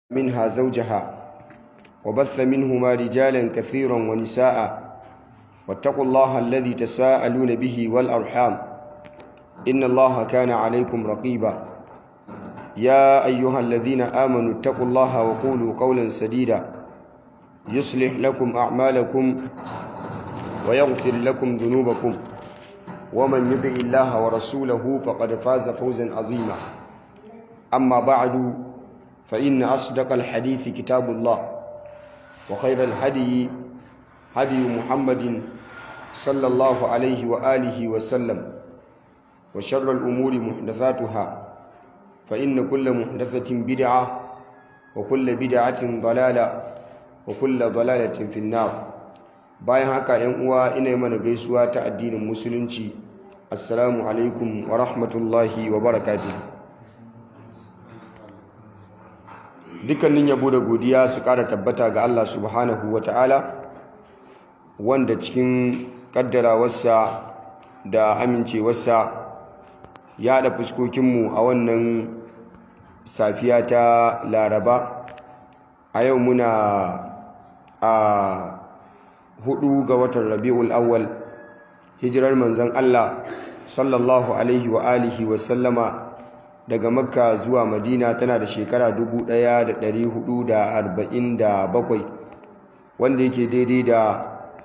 منها زوجها وبث منهما رجالا كثيرا ونساء واتقوا الله الذي تساءلون به والأرحام إن الله كان عليكم رقيبا يا أيها الذين آمنوا اتقوا الله وقولوا قولا سديدا يصلح لكم أعمالكم ويغفر لكم ذنوبكم ومن يطع الله ورسوله فقد فاز فوزا عظيما أما بعد فإن أصدق الحديث كتاب الله وخير الهدي هدي محمد صلى الله عليه وآله وسلم وشر الأمور محدثاتها فإن كل محدثة بدعة وكل بدعة ضلالة وكل ضلالة في النار bayan haka yan uwa ina mana gaisuwa ta addinin musulunci assalamu alaikum wa rahmatullahi wa barakatuh dukkanin yabo da godiya su kara tabbata ga Allah subhanahu wa ta'ala wanda cikin kaddarawarsa da amincewarsa ya haɗa fuskokinmu a wannan safiya ta laraba a yau muna a hudu ga watan rabi'ul awwal hijirar manzon Allah sallallahu alaihi wa alihi wa sallama daga makka zuwa madina tana da shekara 1447 wanda yake daidai da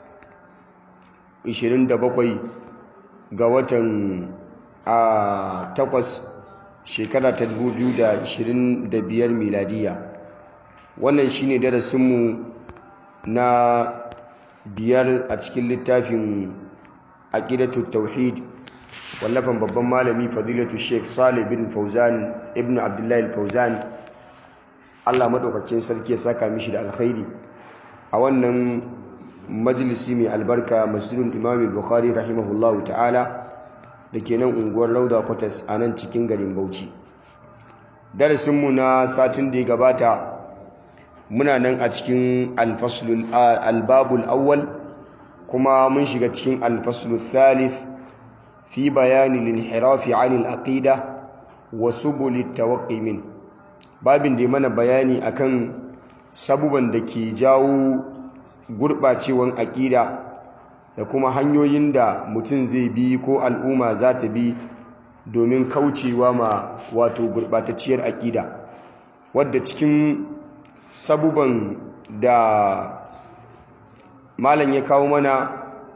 27 ga watan a takwas shekara ta 2025 miladiya wannan shine darasinmu na biyar a cikin littafin aqidatu tauhid wallafan babban malami fadilatu sheikh salih bin fauzan ibn abdullahi fauzan Allah madaukakin sarki ya saka mishi da alkhairi a wannan majalisi mai albarka masjidul imam bukhari rahimahullahu ta'ala da ke nan unguwar lauda kwatas a nan cikin garin bauchi darasinmu na satin da ya gabata muna nan a cikin albabul awwal kuma mun shiga cikin alfaslul thalith fi bayani linhirafi anil aqida wa subulit tawaqqi min babin da mana bayani akan sabuban da ke jawo gurbacewan aqida da kuma hanyoyin da mutum zai bi ko al'umma za ta bi domin kaucewa ma wato gurbatacciyar aqida wadda cikin sabuban da malam ya kawo mana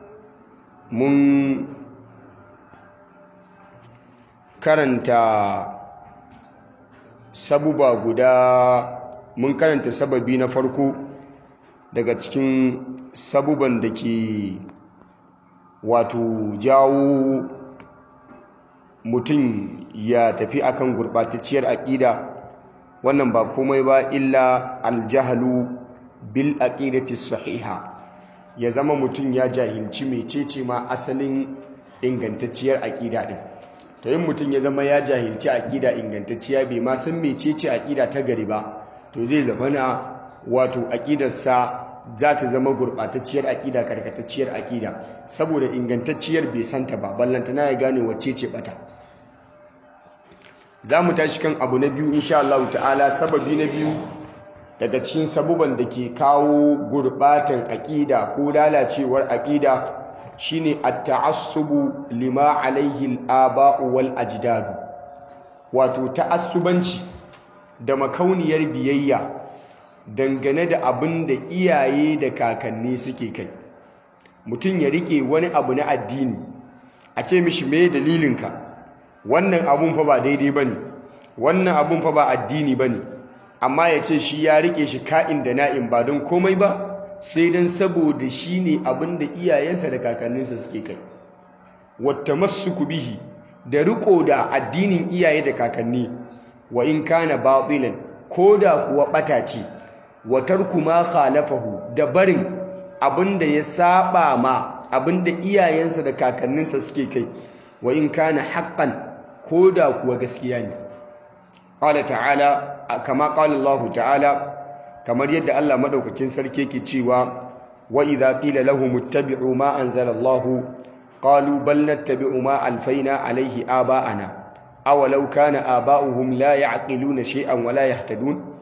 mun karanta sabuba guda mun karanta sababi na farko daga cikin sabuban da ke wato jawo mutum ya tafi akan gurɓatacciyar aƙida wannan ba komai ba illa aljahalu bil aqidati sahiha ya zama mutum ya jahilci mecece ma asalin ingantacciyar aqida din to yin mutum ya zama ya jahilci aqida ingantacciya bai ma san mecece aqida ta gari ba to zai zama na wato aqidarsa za ta zama gurbatacciyar aqida karkatacciyar aqida saboda ingantacciyar bai santa ba ballantana ya gane wacce ce bata za mu tashi kan abu na biyu insha Allah ta'ala sababi na biyu daga cikin sabuban da ke kawo gurbatan aƙida ko lalacewar aƙida shine at-ta'assubu lima alaihi al-aba'u wal ajdadu wato ta'assubanci da makauniyar biyayya dangane da abin da iyaye da kakanni suke kai mutum ya rike wani abu na addini a ce mishi me dalilinka wannan abun fa ba daidai ba ne wannan abun fa ba addini ba ne amma ya ce shi ya rike shi ka'in da na'in ba don komai ba sai don saboda shi ne abin da iyayensa da kakanninsa suke kai wata masu bihi da riko da addinin iyaye da kakanni wa in kana batilan ko da kuwa ɓata ce wa tarku ma khalafahu da barin abin da ya saba ma abin da iyayensa da kakanninsa suke kai wa in kana haqqan ko da kuwa gaskiya ne qala ta'ala kama qala Allah ta'ala kamar yadda Allah madaukakin sarki yake cewa wa idza qila lahum ittabi'u ma anzala Allah qalu bal nattabi'u ma alfaina alayhi aba'ana awalau kana aba'uhum la ya'qiluna shay'an wa la yahtadun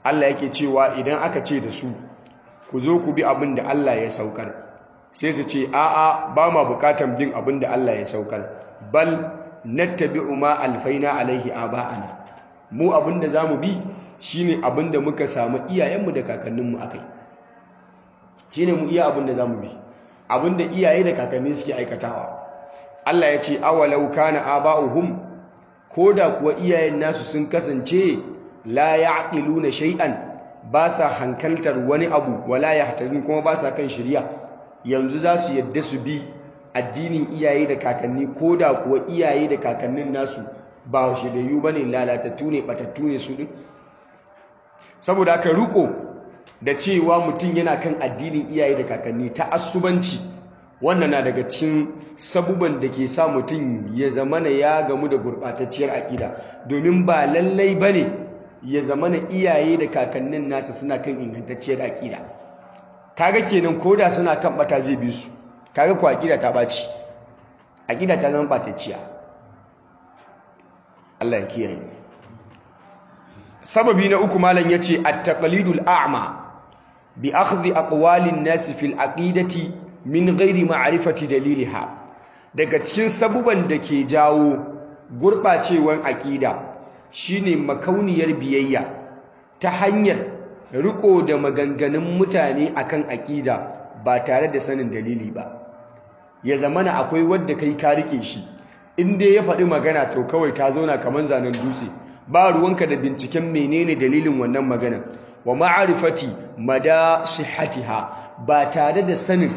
Allah yake cewa idan aka ce da su ku zo ku bi abin da Allah ya saukar sai su ce a'a ba ma bukatan bin abin da Allah ya saukar bal nattabi'u ma alfaina alaihi aba'ana mu abin da zamu bi shine abin da muka samu iyayenmu da kakanninmu akai shine mu iya abin da zamu bi abin da iyaye da kakanni suke aikatawa Allah ya ce awalau kana aba'uhum koda kuwa iyayen nasu sun kasance la ya'qiluna shay'an ba sa hankaltar wani abu wala yahtadun kuma ba sa kan shari'a yanzu za su yadda su bi addinin iyaye da kakanni koda kuwa iyaye da kakannin nasu ba shiriyu bane lalatattu ne batattu ne su din saboda haka riko da cewa mutum yana kan addinin iyaye da kakanni ta asubanci wannan na daga cikin sabuban da ke sa mutum ya zamana ya gamu da gurɓatacciyar aƙida domin ba lallai ba ne ya zamana iyaye da kakannin nasa suna kan ingantacciyar aƙida kaga kenan koda suna kan bata zai bi su kaga ko aƙida ta ɓaci aƙida ta zama ɓatacciya Allah ya kiyaye sababi na uku malam yace at-taqlidul a'ma bi akhdhi aqwalin nas fil aqidati min ghairi ma'rifati daliliha daga cikin sabuban da ke jawo gurbacewan aqida shine makauniyar biyayya ta hanyar riko da maganganun mutane akan aqida ba tare da sanin dalili ba ya zamana akwai wanda kai ka rike shi in dai ya faɗi magana to kawai ta zauna kamar zanen dutse ba ruwanka da binciken menene dalilin wannan magana wa ma'arifati mada sihhatiha ba tare da sanin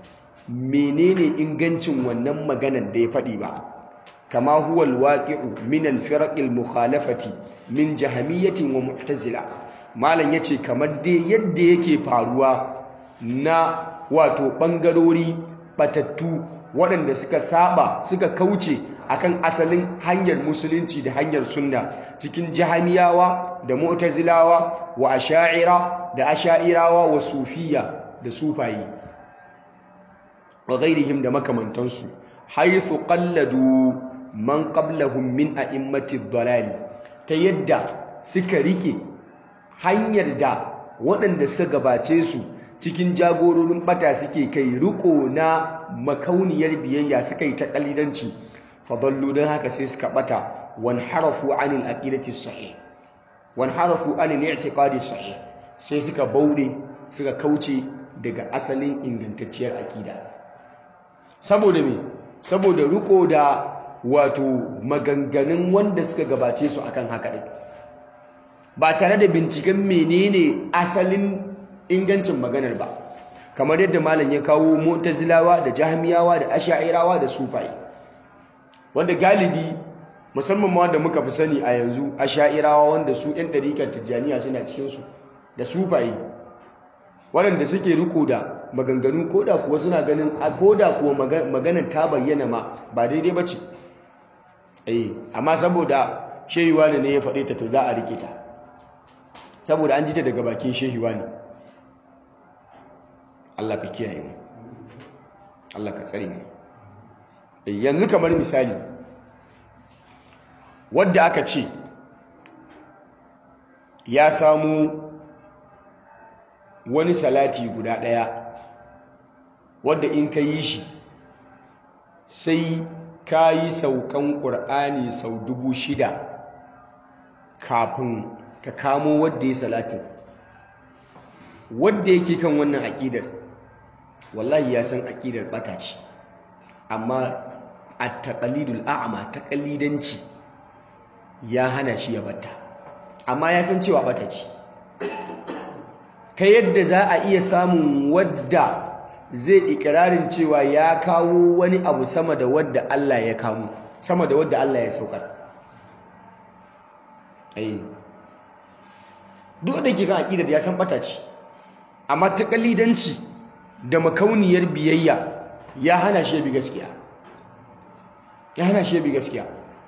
menene ingancin wannan maganar da ya faɗi ba kama huwa alwaqi'u min alfiraq almukhalafati min jahamiyyatin wa mu'tazila malam yace kamar dai yadda yake faruwa na wato bangarori batattu waɗanda suka saba suka kauce akan asalin hanyar musulunci da hanyar sunna cikin jahamiyawa da mu'tazilawa wa asha'ira da asha'irawa wa sufiya da sufayi wa ghairihim da makamantansu haythu qalladu man qablahum min a'immati dhalal ta yadda suka rike hanyar da waɗanda suka gabace su cikin jagororin bata suke kai riko na makauniyar biyayya suka yi ta kalidanci fadallu don haka sai suka bata wan harafu anil aqidati sahih wan harafu anil i'tiqadi sahih sai suka bauɗe suka kauce daga asalin ingantacciyar aqida saboda me saboda riko da wato maganganun wanda suka gabace su akan haka din ba tare da binciken menene asalin ingancin maganar ba kamar yadda malam ya kawo mu'tazilawa da jahmiyawa da asha'irawa da sufai wanda galibi musamman ma wanda muka fi sani a yanzu asha'irawa wanda su ɗan ɗarikar tijjaniya suna cikinsu da sufai waɗanda suke riko da maganganu koda kuwa suna ganin a koda kuwa maganar ta bayyana ma ba daidai ba ce eh amma saboda shehiwa ne ya faɗe ta to za a rike ta saboda an ji ta daga bakin shehiwa ne Allah ka kiyaye mu Allah ka tsare mu yanzu kamar misali wadda aka ce ya samu wani salati guda ɗaya wadda in ka yi shi sai ka yi saukan ƙur'ani sau dubu shida kafin ka kamo wadda ya salatin wadda yake kan wannan aƙidar wallahi ya san aƙidar ɓata ce amma a taƙalidul a'ama taƙalidanci ya hana shi ya bata amma ya san cewa ɓata ce ta yadda za a iya samun wadda zai ikirarin cewa ya kawo wani abu sama da wadda Allah ya kamo sama da wadda Allah ya saukar ai duk da ke kan aƙidar ya san ɓata ce amma taƙalidanci da makauniyar biyayya ya hana shi bi gaskiya ya hana shi bi gaskiya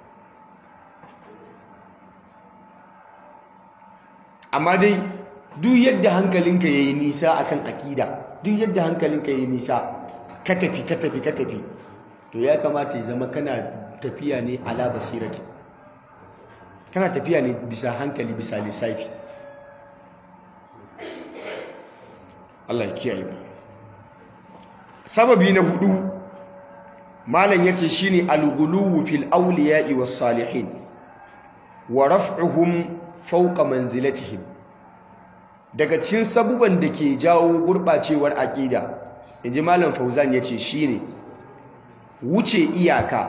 amma dai duk yadda hankalinka ya yi nisa akan akida duk yadda hankalinka ya yi nisa ka tafi ka tafi ka tafi to ya kamata ya zama kana tafiya ne ala basirati kana tafiya ne bisa hankali bisa lissafi Allah ya kiyaye mu sababi na hudu malam yace shine al-ghuluwu fil awliya'i was salihin wa raf'uhum fawqa manzilatihim daga cikin sabuban da ke jawo gurbacewar aqida inji malam fauzan yace shine wuce iyaka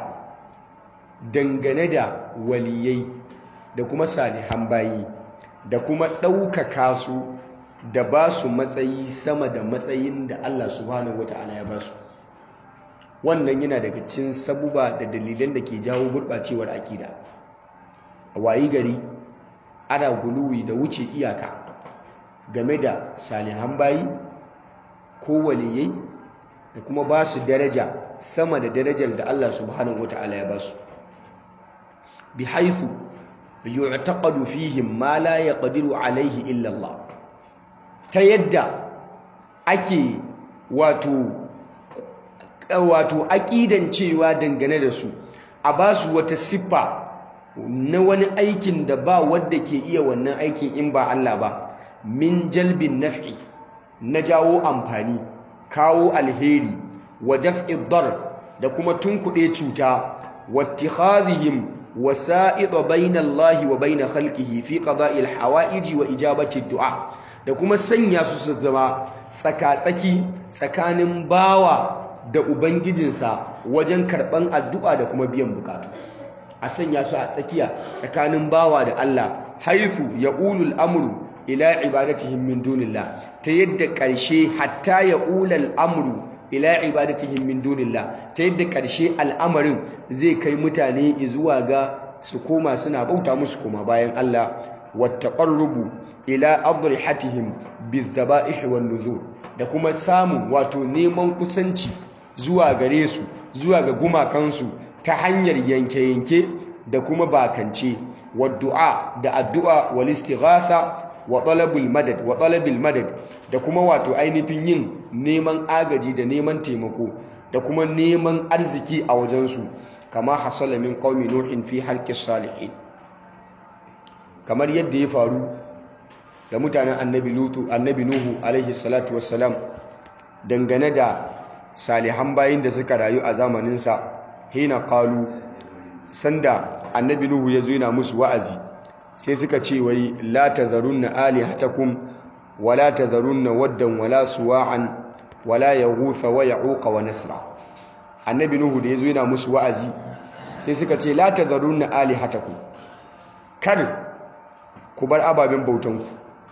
dangane da waliyai da kuma salihan bayi da kuma ɗaukaka su da ba su matsayi sama da matsayin da Allah subhanahu wata'ala ya ba su wannan yana daga cikin sabuba da dalilan da ke jawo gurɓacewar akida a wayi gari ana guluwi da wuce iyaka game da salihan bayi ko waliyai da kuma ba su daraja sama da darajar da Allah subhanahu wata'ala ya ba su bi haithu yu'taqadu fihim ma la yaqdiru alaihi illa Allah ta yadda ake wato wato aqidan cewa dangane da su a ba su wata siffa na wani aikin da ba wanda ke iya wannan aikin in ba Allah ba min jalbin naf'i na jawo amfani kawo alheri wa daf'i dar da kuma tunkuɗe cuta wa ittikhadhihim wasa'id bayna Allah wa bayna khalqihi fi qada'i al-hawa'ij wa ijabati ad-du'a da kuma sanya su su zama tsaka-tsaki tsakanin bawa da ubangijinsa wajen karban addu'a da kuma biyan bukatu a sanya su a tsakiya tsakanin bawa da Allah haifu yaqulul amru ila ibadatihim min dunillah ta yadda ƙarshe hatta yaqulal amru ila ibadatihim min dunillah ta yadda ƙarshe al'amarin zai kai mutane zuwa ga su koma suna bauta musu koma bayan Allah wattaqarrubu ila adrihatihim bizaba'ih wan nuzur da kuma samun wato neman kusanci zuwa gare su zuwa ga gumakansu ta hanyar yanke-yanke da kuma bakance waddu'a da addu'a wal istighatha wa talabul madad wa talabil madad da kuma wato ainihin yin neman agaji da neman taimako da kuma neman arziki a wajensu kama hasala min qaumi nuhin fi halqis salihin kamar yadda ya faru da mutanen annabi lutu annabi nuhu alaihi salatu wassalam dangane da salihan bayin da suka rayu a zamaninsa hina qalu sanda annabi nuhu ya zo yana musu wa'azi sai suka ce wai la tadharunna alihatakum wala tadharunna waddan wala suwa'an wala yaghutha wa ya'uqa wa nasra annabi nuhu da yazo yana musu wa'azi sai suka ce la tadharunna alihatakum kar ku bar ababen bautanku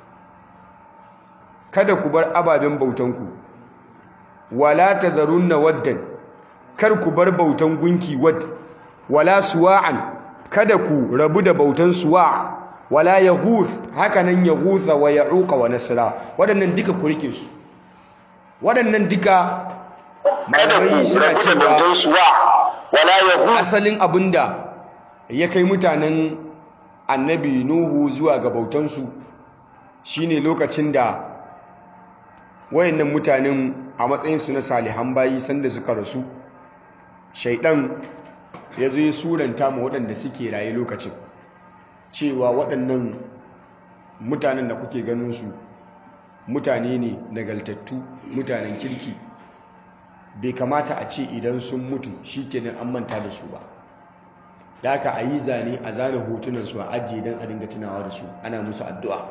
kada ku bar ababen bautanku wala tadharunna waddan kar ku bar bautan gunki wad wala suwa'an kada ku rabu da bautan suwa wala yaghuth hakanan yaghutha wa ya'uqa wa nasra waɗannan duka ku rike su waɗannan duka malamai suna cewa wala yaghuth asalin abinda ya kai mutanen annabi nuhu zuwa ga bautansu shine lokacin da wayannan mutanen a matsayinsu na salihan bayi sanda suka rasu shaidan ya zo ya suranta ma waɗanda suke raye lokacin cewa waɗannan mutanen da kuke ganinsu mutane ne nagaltattu mutanen kirki bai kamata a ce idan sun mutu shi kenan an manta da su ba da aka a yi zane a zane hotunansu a ajiye don a dinga tunawa da su ana musu addu'a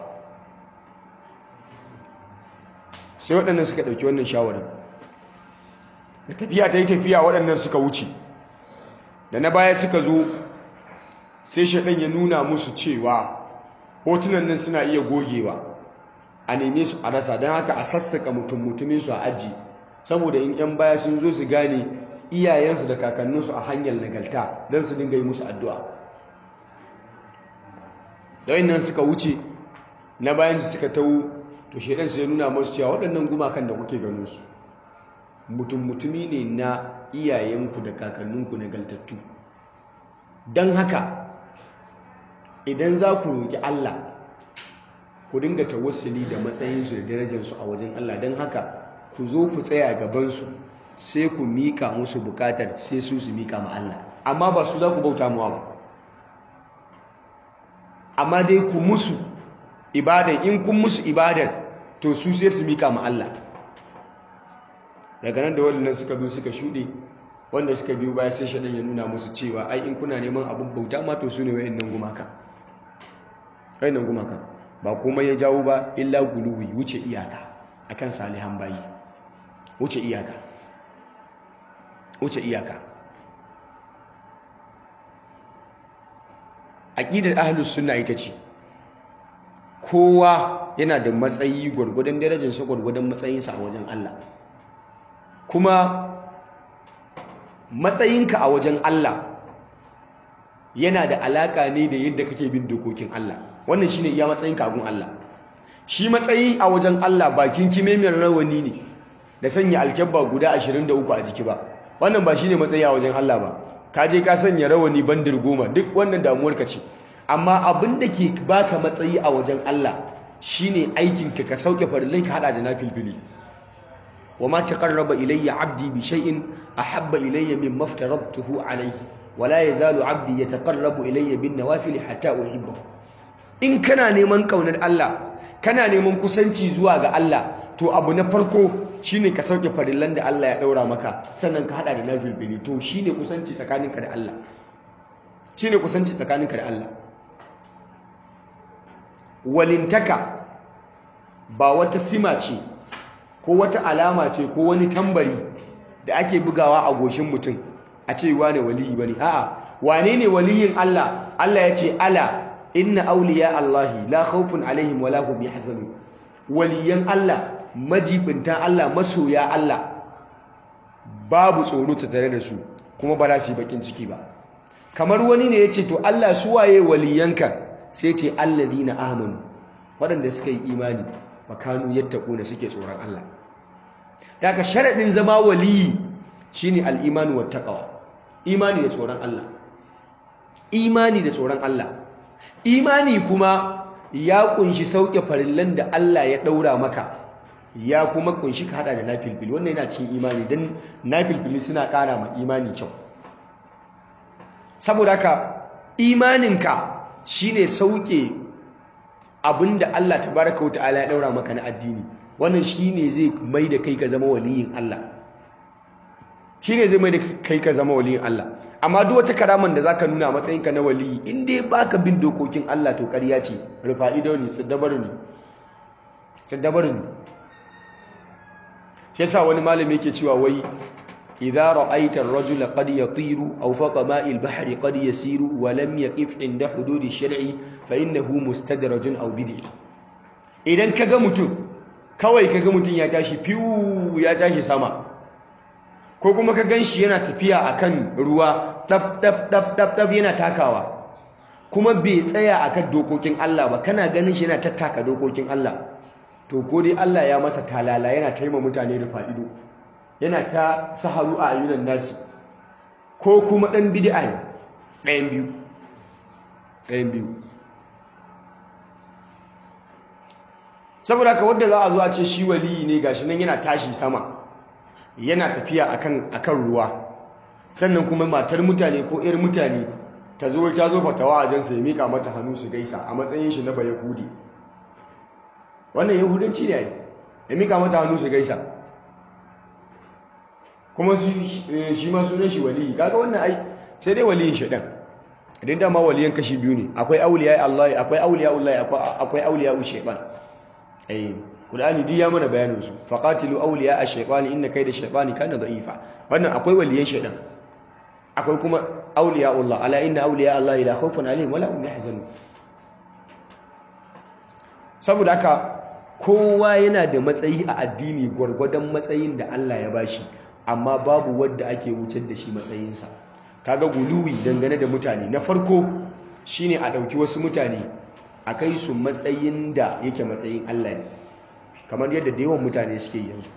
sai waɗannan suka ɗauki wannan shawarar da tafiya ta yi tafiya waɗannan suka wuce da na baya suka zo sai shaɗan ya nuna musu cewa hotunan nan suna iya gogewa a neme su a rasa don haka a sassaka mutum mutumin su a aji saboda in 'yan baya sun zo su gane iyayensu da kakanninsu a hanyar nagalta don su dinga yi musu addu'a da nan suka wuce na bayan su suka tau to shaidan su ya nuna masu cewa waɗannan gumakan da kuke ganin su mutum mutumi ne na iyayenku da kakanninku nagaltattu don haka idan za ku roƙi Allah ku dinga tawassuli da matsayinsu da darajarsu a wajen Allah don haka ku zo ku tsaya gabansu sai ku miƙa musu buƙatar sai su su miƙa ma Allah amma ba su za ku bauta mawa ba amma dai ku musu ibadar in kun musu ibadar to su sai su miƙa ma Allah daga nan da waɗannan suka zo suka shuɗe wanda suka biyo baya sai shaɗan ya nuna musu cewa ai in kuna neman abin bauta ma to su ne wa'annan gumaka wa'annan gumaka ba komai ya jawo ba illa guluwi wuce iyaka akan salihan bayi wuce iyaka wuce iyaka aqidar ahlus sunna ita ce kowa yana da matsayi gwargwadon darajarsa gwargwadon matsayinsa a wajen Allah kuma matsayinka a wajen Allah yana da alaka ne da yadda kake bin dokokin Allah wannan shine iya matsayinka a gun Allah shi matsayi a wajen Allah bakin kimemiyar rawani ne da sanya alkyabba guda 23 a jiki ba wannan ba shine matsayi a wajen Allah ba ka je ka sanya rawani bandir goma duk wannan damuwar ka ce amma abin da ke baka matsayi a wajen Allah shine aikinka ka sauke farillai ka hada da nafilfili وما تقرب إلي عبدي بشيء أحب إلي مما افترضته عليه ولا يزال عبدي يتقرب إلي بالنوافل حتى أحبه إن كان نيمان كون الله كان نيمان كسنتي زواج الله to abu na farko shine ka sauke farillan da Allah ya daura maka sannan ka hada da nafil bili to shine kusanci tsakaninka da Allah shine kusanci tsakaninka da Allah walintaka ba wata sima ce ko wata alama ce ko wani tambari da ake bugawa a goshin mutum a ce wane waliyi bane a'a wane ne waliyin Allah Allah ya ce ala inna awliya Allahi la khawfun alaihim wala hum yahzanun waliyan Allah majibinta Allah masoya Allah babu tsoro ta tare da su kuma ba za su yi bakin ciki ba kamar wani ne ya ce to Allah su waye waliyanka sai ce alladina amanu waɗanda suka yi imani makanu yattaquna suke tsoron Allah daga sharadin zama waliyi shine al-imanu wattaqwa imani da tsoron Allah imani da tsoron Allah imani kuma ya kunshi sauke farillan da Allah ya daura maka ya kuma kunshi ka hada da nafilfili wannan yana cikin imani dan nafilfili suna kara ma imani kyau saboda haka imaninka shine sauke abinda Allah tabaraka wa ta'ala ya daura maka na addini wannan shine zai mai da kai ka zama waliyin Allah shine zai mai da kai ka zama waliyin Allah amma duk wata karaman da zaka nuna matsayinka na waliyi in dai baka bin dokokin Allah to ƙarya ce rufa'ido ne saddabaru ne saddabaru ne shi yasa wani malami yake cewa wai idza ra'aita ar-rajula qad yatiru aw faqa ma'il bahri qad yasiru wa lam yaqif inda hudud ash-shar'i fa innahu mustadrajun aw bid'i idan kaga mutum kawai kaga mutum ya tashi fiu ya tashi sama ko kuma ka ganshi yana tafiya akan ruwa dab dab dab dab dab yana takawa kuma bai tsaya akan dokokin Allah ba kana ganin shi yana tattaka dokokin Allah to ko dai Allah ya masa talala yana taima mutane da fa'ido yana ta saharu a ayyunan nasi ko kuma ɗan bid'a ne ɗayan biyu ɗayan biyu saboda haka wadda za a zo a ce shi waliyi ne gashi nan yana tashi sama yana tafiya akan akan ruwa sannan kuma matar mutane ko 'yar mutane ta zo ta zo fatawa a jansa ya mika mata hannu su gaisa a matsayin shi na bayahudi wannan yahudanci ne ya mika mata hannu su gaisa kuma shi ma sunan shi waliyi kaga wannan ai sai dai waliyin shaɗan idan dama waliyan kashi biyu ne akwai auliya Allah akwai auliya Allah akwai auliya shaytan eh Qur'ani duk ya mana bayanin su faqatilu awliya ash-shaytani inna kayda ash-shaytani kana da'ifa wannan akwai waliyan shaytan akwai kuma auliya Allah ala inna auliya Allah la khawfun alaihim wala hum yahzanun saboda haka kowa yana da matsayi a addini gwargwadon matsayin da Allah ya bashi amma babu wanda ake wucar da shi matsayinsa kaga guluwi dangane da mutane na farko shine a ɗauki wasu mutane a kai su matsayin da yake matsayin Allah ne kamar yadda da yawan mutane suke yanzu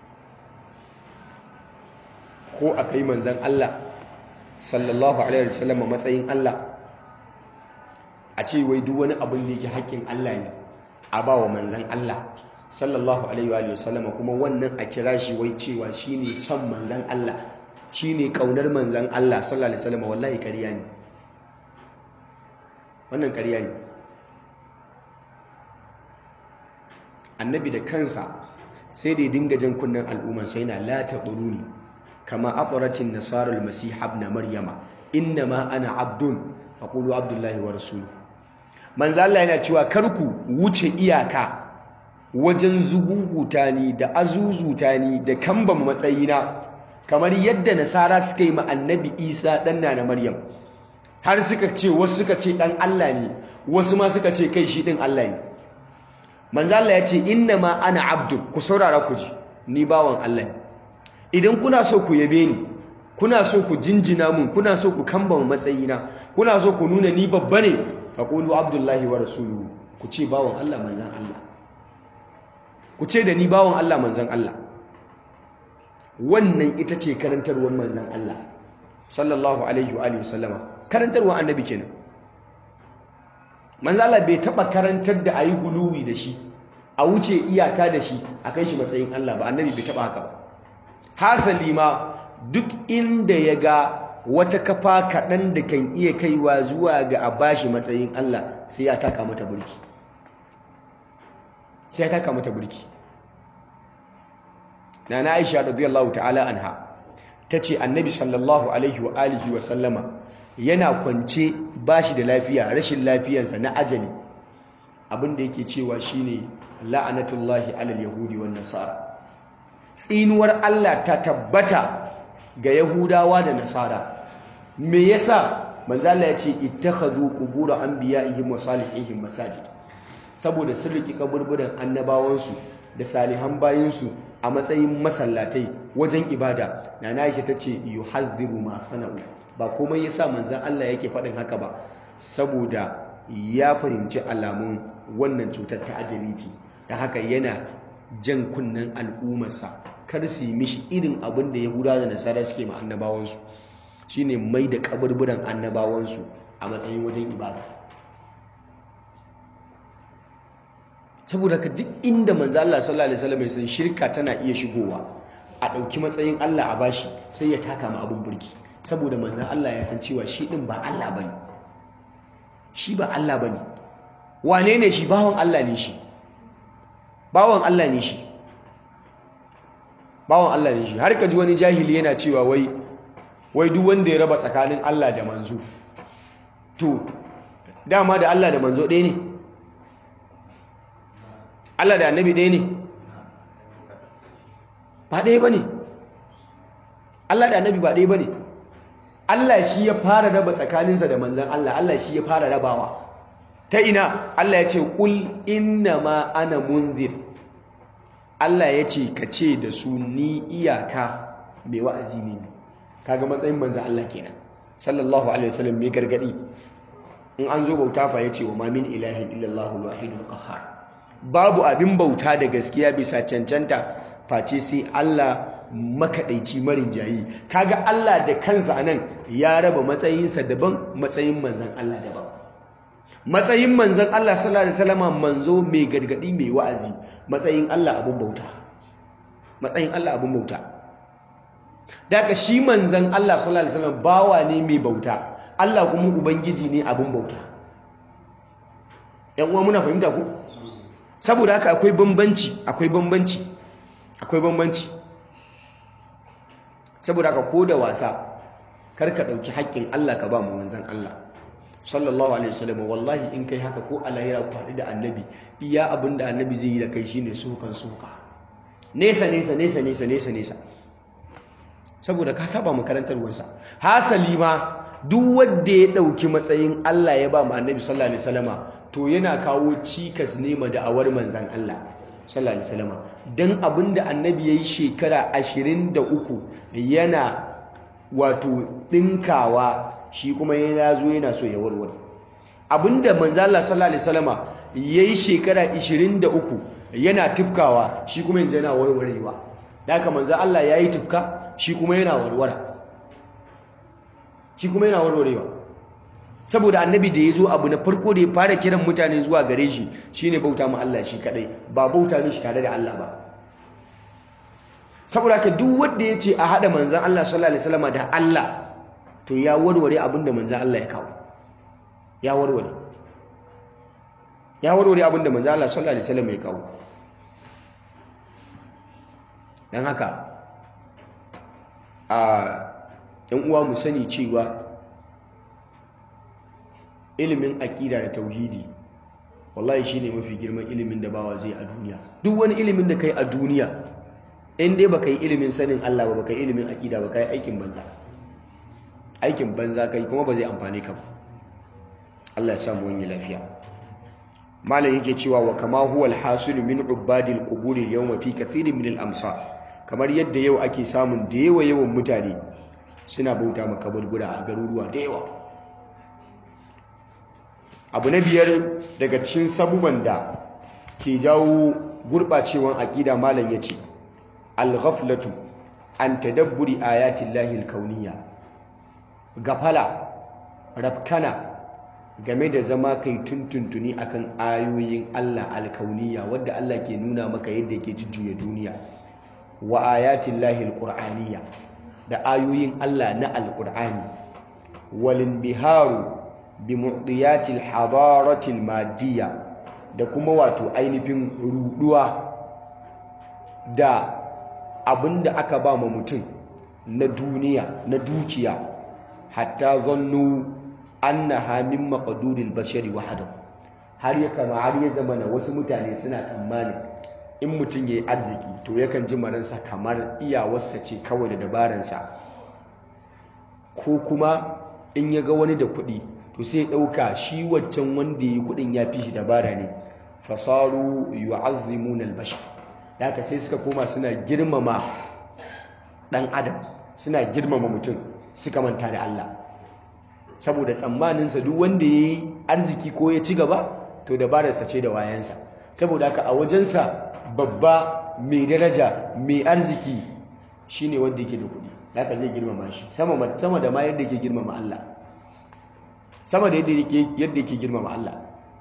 ko a kai manzan Allah sallallahu alaihi wasallam matsayin Allah a ce wai duk wani abin da yake haƙƙin Allah ne a ba wa manzan Allah sallallahu alaihi wasallam kuma wannan a kira shi wai cewa shine son manzan Allah shine kaunar manzan Allah sallallahu alaihi wasallam wallahi ƙarya ne wannan ƙarya ne annabi da kansa sai da ya dinga jan kunnen al'umman sai na la taquruni kama aqratin nasara al-masih ibn maryama inna ma ana abdun faqulu abdullahi wa rasuluhu manzo Allah yana cewa kar ku wuce iyaka wajen zuguguta ni da azuzuta ni da kamban matsayina kamar yadda nasara suka yi ma annabi Isa dan na Maryam har suka ce wasu suka ce dan Allah ne wasu ma suka ce kai shi din Allah ne manzo Allah ya ce inna ma ana abdun ku saurara ku ji ni bawan Allah ne idan kuna so ku yabe ni kuna so ku jinjina mun kuna so ku kamba matsayina kuna so ku nuna ni babba ne faqulu abdullahi wa rasuluhu ku ce bawan Allah manzon Allah ku ce da ni bawan Allah manzon Allah wannan ita ce karantarwar manzon Allah sallallahu alaihi wa alihi wasallama karantarwar annabi kenan manzon Allah bai taba karantar da ayi guluwi da shi a wuce iyaka da shi a kai shi matsayin Allah ba annabi bai taba haka ba hasali ma duk inda ya ga wata kafa kaɗan da kan iya kaiwa zuwa ga a bashi matsayin Allah sai ya taka mata burki sai ya taka mata burki na na aisha radiyallahu ta'ala anha ta ce annabi sallallahu alaihi wa alihi wa sallama yana kwance bashi da lafiya rashin lafiyarsa na ajali abinda yake cewa shine la'anatullahi alal yahudi wan nasara tsinuwar Allah ta tabbata ga Yahudawa da Nasara me yasa manzo Allah ya ce ittakhadhu qubur anbiya'ihim wa salihihim masajid saboda sun riki kaburburan annabawansu da salihan bayinsu a matsayin masallatai wajen ibada nana Aisha tace yuhadhiru ma sana'u ba komai yasa manzo Allah yake faɗin haka ba saboda ya fahimci alamun wannan cutar ta ajali ce da haka yana jan kunnen al'ummarsa kar su yi mishi irin abin da yahuda da nasara suke ma annabawansu shine mai da kaburburan annabawansu a matsayin wajen ibada saboda ka duk inda manzo Allah sallallahu alaihi wasallam san shirka tana iya shigowa a ɗauki matsayin Allah a bashi sai ya taka ma abin burki saboda manzo Allah ya san cewa shi din ba Allah bane shi ba Allah bane wane ne shi bawon Allah ne shi bawon Allah ne shi bawon Allah ne shi har ka ji wani jahili yana cewa wai wai duk wanda ya raba tsakanin Allah da manzo to dama da Allah da manzo ɗaya ne Allah da annabi ɗaya ne ba ɗaya ba ne Allah da annabi ba ɗaya ba ne Allah shi ya fara raba tsakaninsa da manzan Allah Allah shi ya fara rabawa ta ina Allah ya ce kul inna ma ana munzir Allah ya ce ka ce da su ni iyaka mai wa'azi ne kaga matsayin manzan Allah kenan sallallahu alaihi wasallam mai gargadi in an zo bauta fa yace wa ma min ilahin illallahu alwahidul qahhar babu abin bauta da gaskiya bisa cancanta face sai Allah makaɗaici marin jayi kaga Allah da kansa anan ya raba matsayinsa daban matsayin manzan Allah daban matsayin manzan Allah sallallahu alaihi wasallam manzo mai gargadi mai wa'azi matsayin Allah abun bauta matsayin Allah abun bauta daga shi manzan Allah sallallahu alaihi wasallam bawa ne mai bauta Allah kuma ubangiji ne abun bauta yan uwa muna fahimta ku saboda haka akwai bambanci akwai bambanci akwai bambanci saboda haka ko da wasa karka dauki haƙƙin Allah ka ba mu manzon Allah sallallahu alaihi wasallam wallahi in kai haka ko alayira ku haɗu da annabi iya abin da annabi zai yi da kai shine sokan soka nesa nesa nesa nesa nesa nesa saboda ka saba makarantarwarsa hasali ma duk wanda ya dauki matsayin Allah ya ba mu annabi sallallahu alaihi wasallama to yana kawo cikas ne ma da'awar manzon Allah sallallahu alaihi wasallama dan abinda annabi yayi shekara 23 yana wato dinkawa shi kuma yana zo yana so ya warware abinda manzon Allah sallallahu alaihi wasallama yayi shekara 23 yana tufkawa shi kuma yanzu yana warwarewa da haka manzon Allah yayi tufka shi kuma yana warwara shi kuma yana warwarewa saboda annabi da ya zo abu na farko da ya fara kiran mutane zuwa gare shi shine bauta ma Allah shi kadai ba bauta mishi tare da Allah ba saboda ka duk wanda ya ce a hada manzan Allah sallallahu alaihi wasallam da Allah to ya warware abin da manzan Allah ya kawo ya warware ya warware abin da manzan Allah sallallahu alaihi wasallam ya kawo don haka a ‘yan uwa mu sani cewa ilimin aƙida da tauhidi wallahi shine mafi girman ilimin da bawa zai a duniya duk wani ilimin da kai a duniya in dai baka yi ilimin sanin Allah ba baka yi ilimin aƙida ba kai aikin banza aikin banza kai kuma ba zai amfane ka ba Allah ya samu wani lafiya malam yake cewa wa kama huwa alhasil min ubadil qubur al-yawma fi kathirin min al-amsar kamar yadda yau ake samun da yawa yawan mutane suna bauta ma kaburbura a garuruwa da yawa abu na biyar daga cikin sabuban da ke jawo gurɓacewan aƙida malam ya ce al-ghaflatu an tadabburi ayatin lahil kauniya gafala rafkana game da zama kai tuntuntuni akan ayoyin Allah alkauniya wadda Allah ke nuna maka yadda yake jujjuya duniya wa ayatin lahil qur'aniya da ayoyin Allah na alqur'ani walin biharu bi mu'diyatil hadaratil madiyya da kuma wato ainihin ruduwa da abinda aka ba ma mutum na duniya na dukiya hatta zannu annaha min maqduril bashari wahdahu har ya kama har ya zama na wasu mutane suna tsammanin in mutum yayi arziki to yakan ji maransa kamar iyawarsa ce kawai da dabaransa ko kuma in ya ga wani da kuɗi to sai ya ɗauka shi waccan wanda ya yi kuɗin ya fi shi dabara ne fasaru yu'azzimuna al-bashar da haka sai suka koma suna girmama ɗan adam suna girmama mutum suka manta da Allah saboda tsammaninsa duk wanda ya yi arziki ko ya ci gaba to dabararsa ce da wayansa saboda haka a wajensa babba mai daraja mai arziki shine wanda yake da kuɗi haka zai girmama shi sama da ma yadda yake girmama Allah sama da yadda yake girmama Allah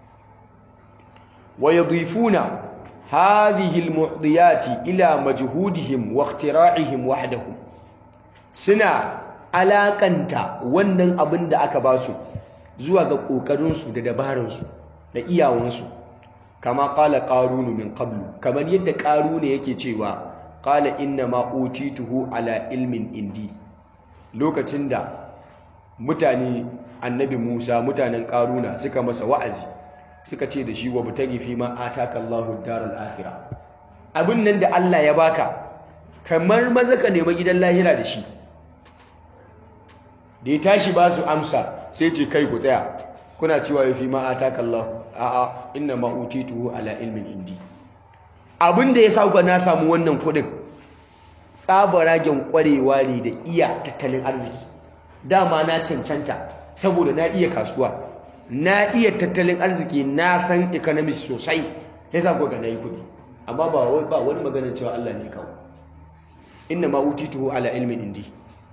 wa yadhifuna hadhihi almuhdiyati ila majhudihim wa ikhtira'ihim wahdahum suna alakanta wannan abin da aka ba su zuwa ga ƙoƙarinsu da dabaransu da iyawansu kama ƙala ƙarunu min qablu kamar yadda ƙarunu yake cewa ƙala inna ma utituhu ala ilmin indi lokacin da mutane annabi Musa mutanen ƙaruna suka masa wa'azi suka ce da shi wa butagi fi ma ataka Allahu daral akhirah abin nan da Allah ya baka kamar maza ka nema gidan lahira da shi da ya tashi ba su amsa sai ce kai ku tsaya kuna cewa ya fi ma'ata kallahu a'a inna ma'utituhu ala ilmin indi abin da ya sauka na samu wannan kudin tsabaragen kwarewa ne da iya tattalin arziki dama na cancanta saboda na iya kasuwa na iya tattalin arziki na san economics sosai ya sa ga na yi kudi amma ba wani maganar cewa Allah ne kawo inna ma'utituhu ala ilmin indi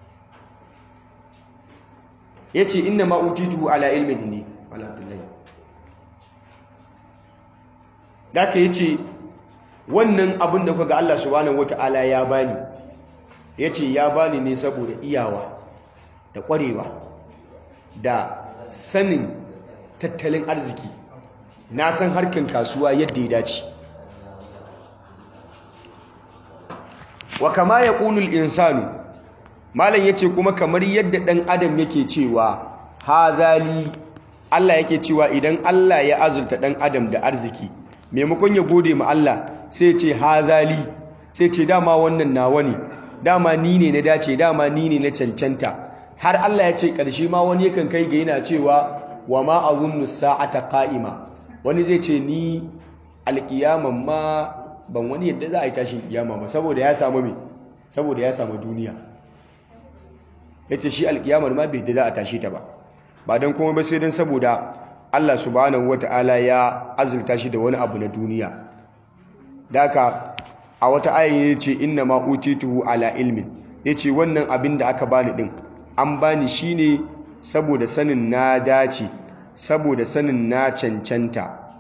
ya ce inna ma'utitu ala ilmin inni alhamdulillah da ka yi ce wannan abin da kuka Allah subhanahu wata'ala ya bani ya ce ya bani ne saboda iyawa da ƙwarewa da sanin tattalin arziki na san harkar kasuwa yadda ya dace wa kama ya ƙunul insanu malam yace kuma kamar yadda dan adam yake cewa hazali Allah yake cewa idan Allah ya azulta dan adam da arziki maimakon ya gode ma Allah sai ce hazali sai ce dama wannan nawa ne dama ni ne na dace dama ni ne na cancanta har Allah ya ce karshe ma wani yakan kai ga yana cewa wa ma azunnu sa'ata qa'ima wani zai ce ni alƙiyaman ma ban wani yadda za a yi tashin kiyama ba saboda ya samu me saboda ya samu duniya yace shi alkiyamar ma bai da za a tashi ta ba ba don kuma ba sai don saboda Allah subhanahu wata'ala ya azurta shi da wani abu na duniya daka a wata aya yace inna ma utituhu ala ilmin yace wannan abin da aka bani din an bani shine saboda sanin na dace saboda sanin na cancanta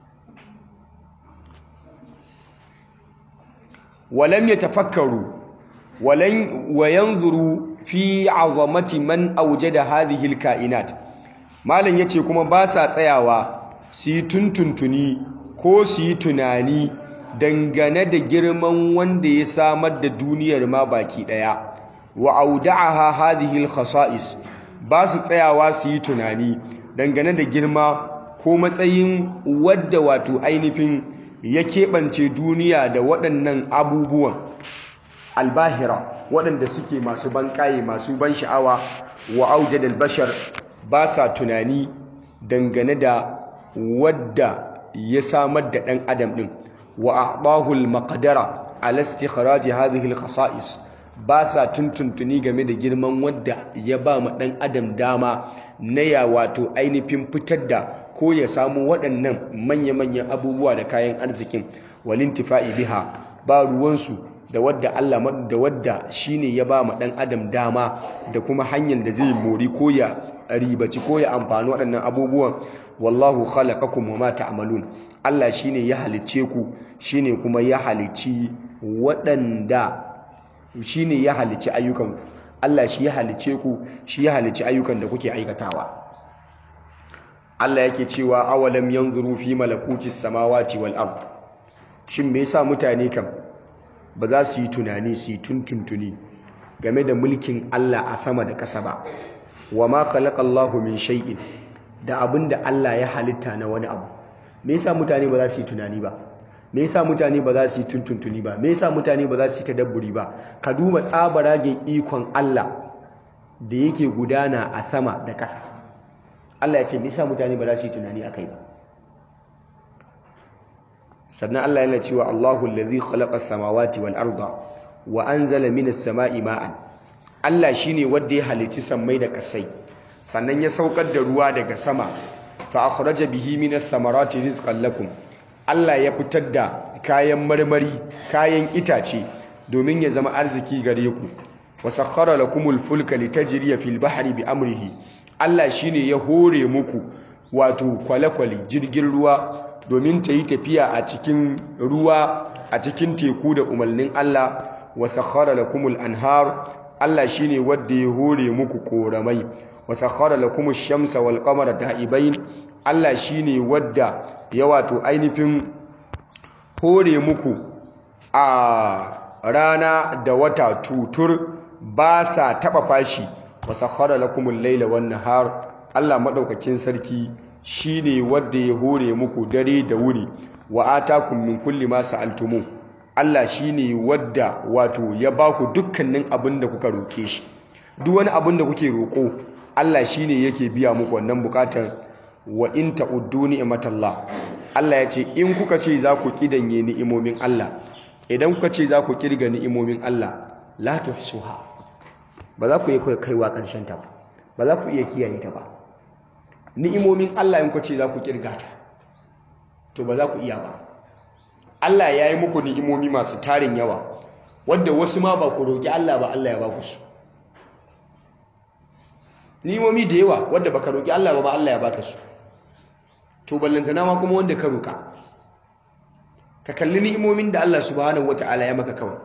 walam yatafakkaru walan wayanzuru fi azamati man aujada hadhihi alkainat malam yace kuma ba sa tsayawa su yi tuntuntuni ko su yi tunani dangane da girman wanda ya samar da duniyar ma baki daya wa auda'aha hadhihi al-khasa'is ba su tsayawa su yi tunani dangane da girma ko matsayin wadda wato ainihin ya keɓance duniya da waɗannan abubuwan albahira waɗanda suke masu banƙaye masu ban sha'awa wa aujadal bashar ba sa tunani dangane da wadda ya samar da ɗan adam ɗin wa a'bahul maqdara ala istikhraj hadhihi al-khasa'is ba sa tuntuntuni game da girman wadda ya ba ma ɗan adam dama na ya wato ainihin fitar da ko ya samu waɗannan manya-manyan abubuwa da kayan arzikin walintifa'i biha ba ruwansu da wadda Allah da wadda shine ya ba ma ɗan adam dama da kuma hanyar da zai mori ko ya ribaci ko ya amfani waɗannan abubuwan wallahu khalaqakum wama ta'malun Allah shine ya halicce ku shine kuma ya halicci waɗanda shine ya halicci ayyukan ku Allah shi ya halicce ku shi ya halicci ayyukan da kuke aikatawa Allah yake cewa awalam yanzuru fi malakutis samawati wal ard shin me yasa mutane kam ba za su yi tunani su yi tuntuntuni game da mulkin Allah a sama da ƙasa ba wa ma khalaqallahu min shay'in da abinda Allah ya halitta na wani abu me yasa mutane ba za su yi tunani ba me yasa mutane ba za su yi tuntuntuni ba me yasa mutane ba za su yi tadabburi ba ka duba tsabaragen ikon Allah da yake gudana a sama da ƙasa Allah ya ce me yasa mutane ba za su yi tunani akai ba sannan Allah yana cewa Allahu allazi khalaqa as-samawati wal arda wa anzala minas sama'i ma'an Allah shine wanda ya halici sammai da kasai sannan ya saukar da ruwa daga sama fa akhraja bihi minas thamarati rizqan lakum Allah ya fitar da kayan marmari kayan itace domin ya zama arziki gare ku wa sakhkhara lakumul fulka litajriya fil bahri bi amrihi Allah shine ya hore muku wato kwale-kwale jirgin ruwa domin ta yi tafiya a cikin ruwa a cikin teku da umarnin Allah wa sakhara lakumul anhar Allah shine wanda ya hore muku koramai wa sakhara lakumush shamsa wal qamara da'ibain Allah shine wanda ya wato ainihin hore muku a rana da wata tutur ba sa taba fashi wa sakhara lakumul layla wan nahar Allah madaukakin sarki shine wanda ya hore muku dare da wuri wa atakum min kulli ma sa'altumu Allah shine wanda wato ya baku dukkanin abin da kuka roke shi duk wani abin da kuke roko Allah shine yake biya muku wannan bukatar wa in ta'uddu ni'matallah Allah ya ce in kuka ce za ku kidanye ni'imomin Allah idan kuka ce za ku kirga ni'imomin Allah la tuhsuha ba za ku yi kaiwa karshen ta ba ba za ku iya kiyaye ta ba ni'imomin Allah in ku ce za ku kirga ta to ba za ku iya ba Allah ya yi muku ni'imomi masu tarin yawa wadda wasu ma ba ku roƙi Allah ba Allah ya ba ku su ni'imomi da yawa wadda baka roƙi Allah ba ba Allah ya baka su to ballantana ma kuma wanda ka roƙa ka kalli ni'imomin da Allah subhanahu wata'ala ya maka kawai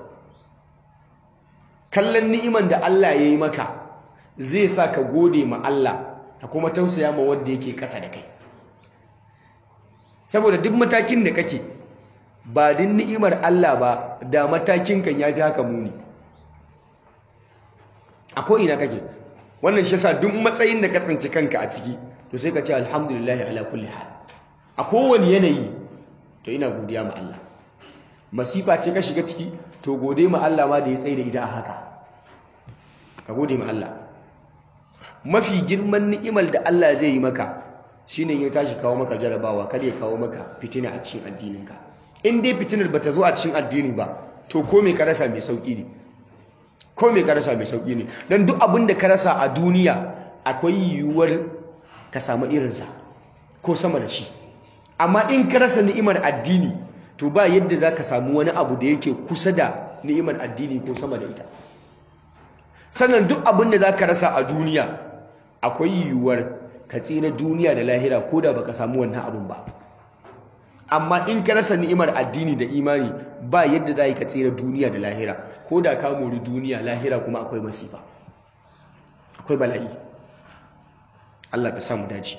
kallon ni'iman da Allah ya yi maka zai sa ka gode ma Allah ka kuma tausaya ma wanda yake ƙasa da kai saboda duk matakin da kake ba din ni'imar Allah ba da matakin kan yafi haka muni a ko ina kake wannan shi yasa duk matsayin da ka tsinci kanka a ciki to sai ka ce alhamdulillah ala kulli hal a kowane yanayi to ina godiya ma Allah masifa ce ka shiga ciki to gode ma Allah ma da ya tsaye da ita a haka ka gode ma Allah mafi girman ni'imar da Allah zai yi maka shine ya tashi kawo maka jarabawa kar ya kawo maka fitina a cikin addininka in dai fitinar bata zo a cikin addini ba to ko me ka rasa mai sauki ne ko me ka rasa mai sauki ne dan duk abin da ka rasa a duniya akwai yiwuwar ka samu irinsa ko sama da shi amma in ka rasa ni'imar addini to ba yadda za ka samu wani abu da yake kusa da ni'imar addini ko sama da ita sannan duk abin da za ka rasa a duniya akwai yiwuwar ka tsira duniya da lahira ko da baka samu wannan abin ba amma in ka rasa ni'imar addini da imani ba yadda za ka tsira duniya da lahira ko da ka mori duniya lahira kuma akwai masifa akwai bala'i Allah ka samu dace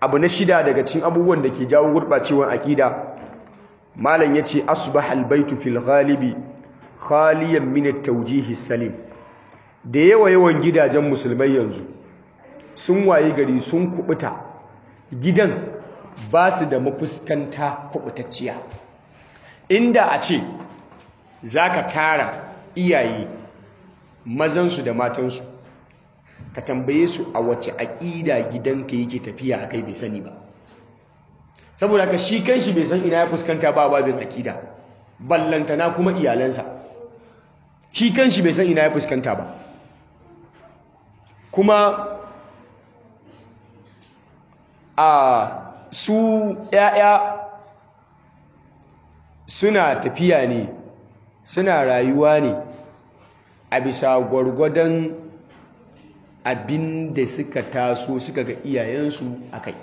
abu na shida daga cikin abubuwan da ke jawo gurɓacewar aƙida malam ya ce asbah albaitu fil ghalibi khaliyan min at-tawjih salim da yawa yawan gidajen musulmai yanzu sun waye gari sun kubuta gidan ba su da mafuskanta kubutacciya inda a ce zaka tara iyaye mazansu da matansu ka tambaye su a wace aƙida gidanka yake tafiya a kai bai sani ba saboda ka shi kanshi bai san ina ya fuskanta ba babin aƙida ballantana kuma iyalansa shi kanshi bai san ina ya fuskanta ba kuma a su ‘ya'ya suna tafiya ne suna rayuwa ne a bisa gwargwadon abin da suka taso suka ga iyayensu a kai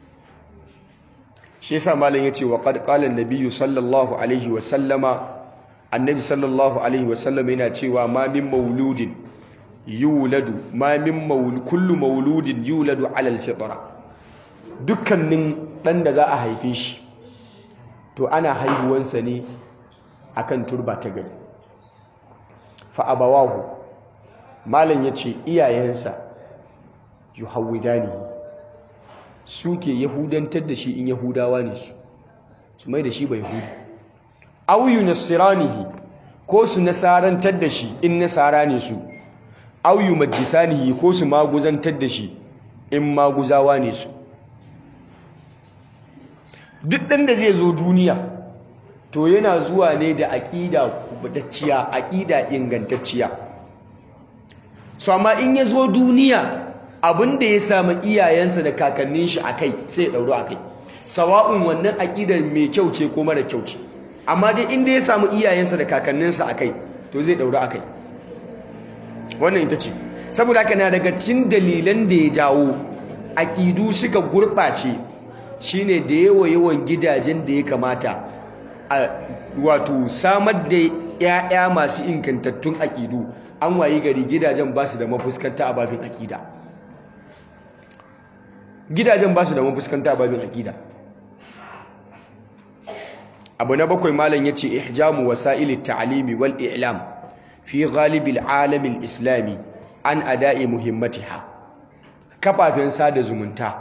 shi yasa malam ya ce wa ƙadƙalar nabiyu sallallahu alaihi wasallama annabi sallallahu alaihi wasallama yana cewa ma min mauludin yuladu ma min kullu mauludin yuladu alal fitra dukkanin ɗan da za a haife shi to ana haihuwansa ne akan turba ta gari fa abawahu malam ya ce iyayensa yu hawidani suke yahudantar da shi in yahudawa ne su su mai da shi bai yahudi au nasiranihi ko su nasarantar da shi in nasara ne su au majisanihi ko su maguzantar da shi in maguzawa ne su duk ɗan da zai zo duniya to yana zuwa ne da aƙida kubutacciya aƙida ingantacciya so amma in ya zo duniya abinda ya samu iyayensa da kakannin shi akai sai ya ɗauro akai sawa'un wannan aƙidar mai kyau ce ko mara kyau ce amma dai inda ya samu iyayensa da kakanninsa akai to zai ɗauro akai wannan ita ce saboda haka na daga cikin dalilan da ya jawo aƙidu suka gurɓace shine da yawa yawan gidajen da ya kamata a wato samar da 'ya'ya masu ingantattun aƙidu an wayi gari gidajen ba su da mafuskanta a babin aƙida gidajen ba su da mafuskanta a babin aƙida abu na bakwai malam ya ce ihjamu wasa'ili ta'alimi wal i'lam fi ghalibil alamin islami an ada'i muhimmatiha kafafen sada zumunta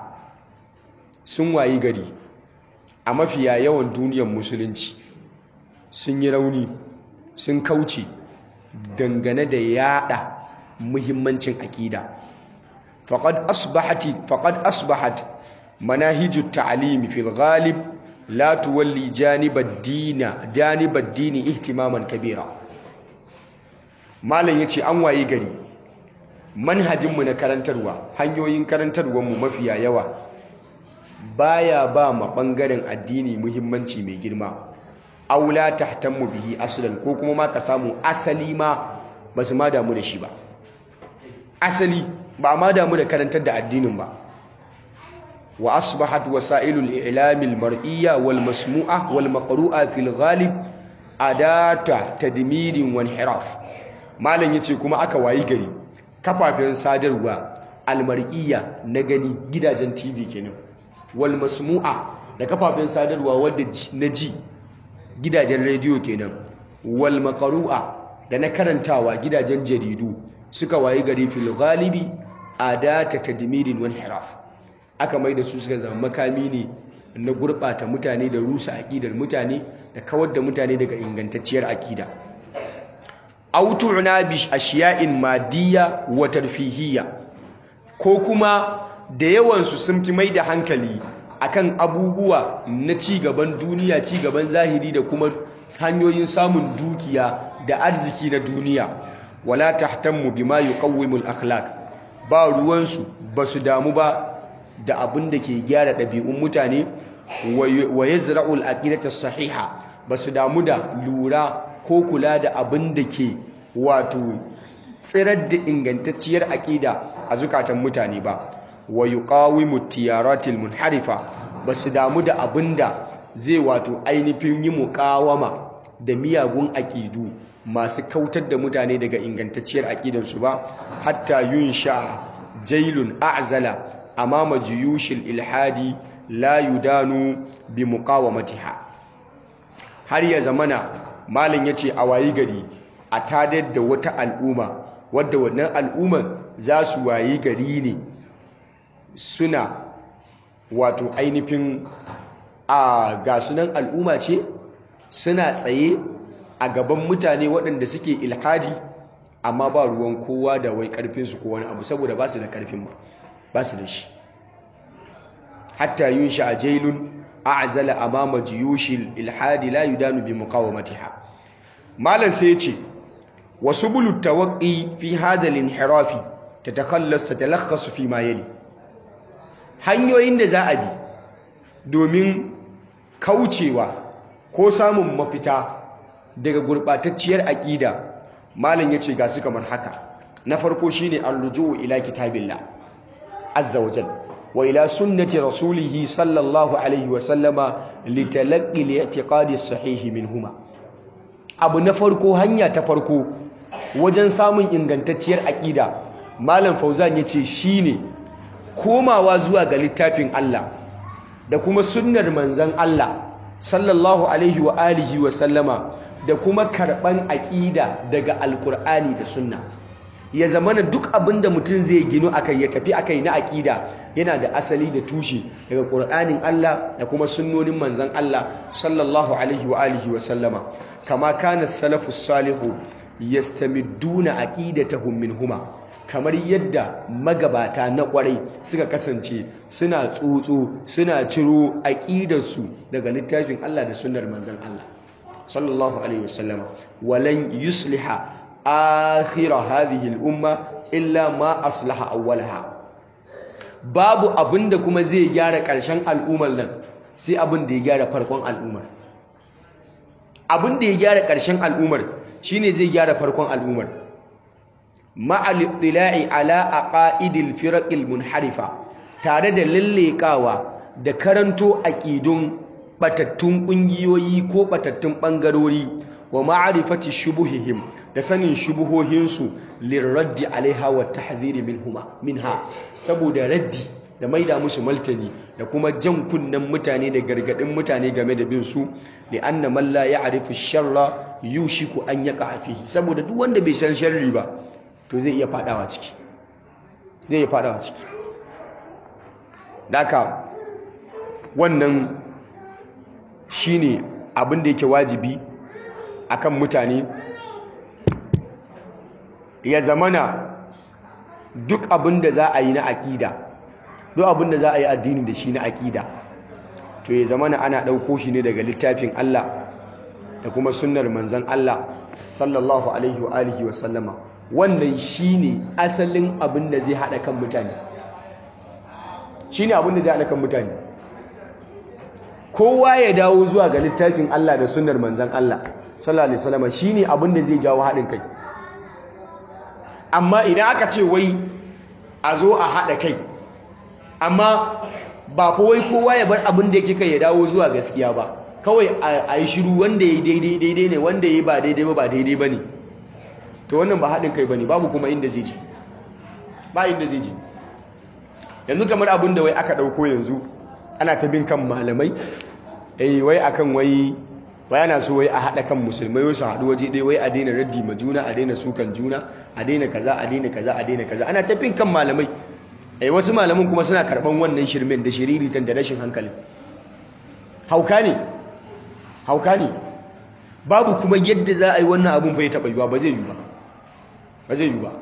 sun wayi gari a mafiya yawan duniyar musulunci sun yi rauni sun kauce dangane da yada muhimmancin akida faqad asbahati faqad asbahat manahijut ta'limi fil ghalib la tuwalli janibad dina janibad dini ihtimaman kabira malam yace an waye gari manhajinmu na karantarwa hanyoyin karantarwarmu mafiya yawa baya ba ma bangaren addini muhimmanci mai girma aula tahtammu bihi aslan ko kuma ma ka samu asali ma ba su ma damu da shi ba asali ba ma damu da karantar da addinin ba wa asbahat wasailul i'lamil mar'iyya wal masmu'a wal maqru'a fil ghalib adata tadmirin wa inhiraf malam yace kuma aka wayi gari kafafen sadarwa almar'iyya na gani gidajen TV kenan wal masmu'a da kafafen sadarwa wadda na ji gidajen rediyo kenan wal maqru'a da na karantawa gidajen jaridu suka wayi gari fil ghalibi adata tadmirin wal hiraf aka mai da su suka zama makami ne na gurbata mutane da rusa aqidar mutane da kawar da mutane daga ingantacciyar aqida aw tu'na bi ashiya'in madiyya wa tarfihiyya ko kuma da yawan su sun fi mai da hankali akan abubuwa na ci gaban duniya ci gaban zahiri da kuma hanyoyin samun dukiya da arziki na duniya wala tahtammu bima yuqawwimu al-akhlaq ba ruwansu basu damu ba da abin da ke gyara ɗabi'un mutane wa yazra'u al-aqidata sahiha basu damu da lura ko kula da abin da ke wato tsirar da ingantacciyar aƙida a zukatan mutane ba wa yuqawimu tiyaratil munharifa basu damu da abinda zai wato ainihin yi muqawama da miyagun aƙidu masu kautar da mutane daga ingantacciyar aƙidansu ba hatta yunsha jailun a'zala amama jiyushil ilhadi la yudanu bi muqawamatiha har ya zamana malam yace a wayi gari a tadar da wata al'umma wadda wannan al'umma za su wayi gari ne suna wato ainihin a gasunan al'umma ce suna tsaye a gaban mutane waɗanda suke ilhadi amma ba ruwan kowa da wai ƙarfinsu ko wani abu saboda ba su da ƙarfin ba ba su da shi hatta yun shi a jailun a'zala amama jiyushil ilhadi la yudanu bi muqawamatiha malam sai ya ce wasu bulu tawaqqi fi hada al-inhirafi tatakallas tatalakhasu fi ma yali hanyoyin da za a bi domin kaucewa ko samun mafita daga gurbatacciyar aƙida malam yace ga su kamar haka na farko shine ar-rujuu ila kitabillah azza wa jalla wa ila sunnati rasulihi sallallahu alaihi wa sallama litalaqqi al-i'tiqadi as-sahih minhuma abu na farko hanya ta farko wajen samun ingantacciyar aƙida malam fauzan yace shine komawa zuwa ga littafin Allah da kuma sunnar manzon Allah sallallahu alaihi wa alihi wa sallama da kuma karban aƙida daga alkur'ani da sunna ya zamana duk abin da mutum zai gino akai ya tafi akai na aƙida yana da asali da tushe daga ƙur'anin Allah da kuma sunnonin manzon Allah sallallahu alaihi wa alihi wa sallama kama kana salafus salihu yastamidduna aqidatahum minhuma kamar yadda magabata na kwarai suka kasance suna tsotso suna ciro aƙidarsu daga littafin Allah da sunnar manzon Allah sallallahu alaihi wasallama walan yusliha akhira hadhihi al-umma illa ma aslaha awwalaha babu abinda kuma zai gyara ƙarshen al'ummar nan sai abin da ya gyara farkon al'ummar abin da ya gyara ƙarshen al'ummar shine zai gyara farkon al'ummar ma'al ittila'i ala aqaidil firaqil munharifa tare da lallekawa da karanto aqidun batattun kungiyoyi ko batattun bangarori wa ma'rifati shubuhihim da sanin shubuhohinsu lirraddi alaiha wa tahdhiri minhuma minha saboda raddi da maida musu maltani da kuma jan kunnen mutane da gargadin mutane game da bin su li anna man la ya'rifu sharra yushiku an yaqa fihi saboda duk wanda bai san sharri ba to zai iya fadawa ciki zai iya fadawa ciki daka wannan shine abin da yake wajibi akan mutane ya zamana duk abin da za a yi na aƙida duk abin da za a yi addini da shi na aƙida to ya zamana ana ɗauko shi ne daga littafin Allah da kuma sunnar manzon Allah sallallahu alaihi wa alihi wa sallama wannan shine asalin abin da zai haɗa kan mutane shine abin da zai haɗa kan mutane kowa ya dawo zuwa ga littafin Allah da sunnar manzon Allah sallallahu alaihi wasallam shine abin da zai jawo haɗin kai amma idan aka ce wai a zo a haɗa kai amma ba fa wai kowa ya bar abin da yake kai ya dawo zuwa gaskiya ba kawai a yi shiru wanda ya yi daidai daidai ne wanda ya yi ba daidai ba ba daidai ba ne to wannan ba haɗin kai ba ne babu kuma inda zai ji ba inda zai ji yanzu kamar abin da wai aka ɗauko yanzu ana ta bin kan malamai eh wai akan wai wai ana so wai a haɗa kan musulmai wasu haɗu waje ɗaya wai a daina raddi ma juna a daina sukan juna a daina kaza a daina kaza a daina kaza ana ta bin kan malamai eh wasu malaman kuma suna karɓan wannan shirmen da shiriritan da rashin hankali hauka ne hauka ne babu kuma yadda za a yi wannan abun bai taɓa yiwa ba zai yi ba ba zai yi ba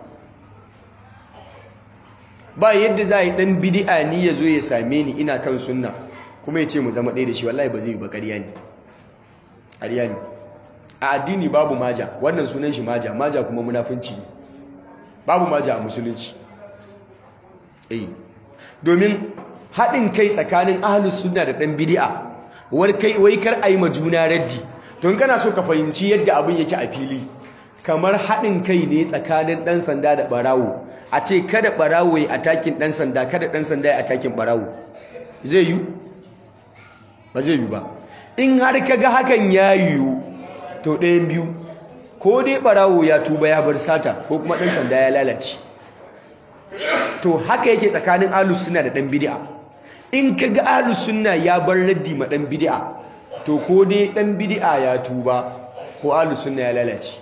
ba yadda za a yi ɗan bidi'a ni ya zo ya same ni ina kan sunna kuma ya ce mu zama ɗaya da shi wallahi ba zai yi ba ƙarya ne ƙarya ne a addini babu maja wannan sunan shi maja maja kuma munafunci ne babu maja a musulunci eh domin haɗin kai tsakanin ahlus sunna da ɗan bidi'a wai kar a yi ma juna raddi don kana so ka fahimci yadda abin yake a fili kamar haɗin kai ne tsakanin ɗan sanda da ɓarawo a ce kada ɓarawo ya atakin ɗan sanda kada ɗan sanda ya atakin ɓarawo zai yi ba zai yi ba in har ka ga hakan ya yiwu to ɗayan biyu ko dai ɓarawo ya tuba ya bar sata ko kuma ɗan sanda ya lalace to haka yake tsakanin ahlus sunna da dan bid'a in kaga ahlus sunna ya bar raddi ma dan bid'a to ko dai dan bid'a ya tuba ko ahlus sunna ya lalace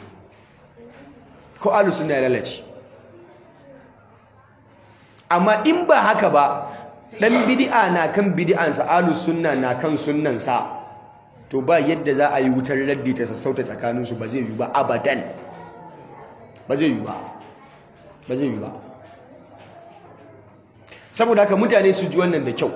ko ahlus sunna ya lalace amma in ba haka ba dan bid'a na kan bid'ansa ahlus sunna na kan sunnansa to ba yadda za a yi wutar raddi ta sassauta tsakaninsu ba zai yi ba abadan ba zai yi ba ba zai yi ba saboda haka mutane su ji wannan da kyau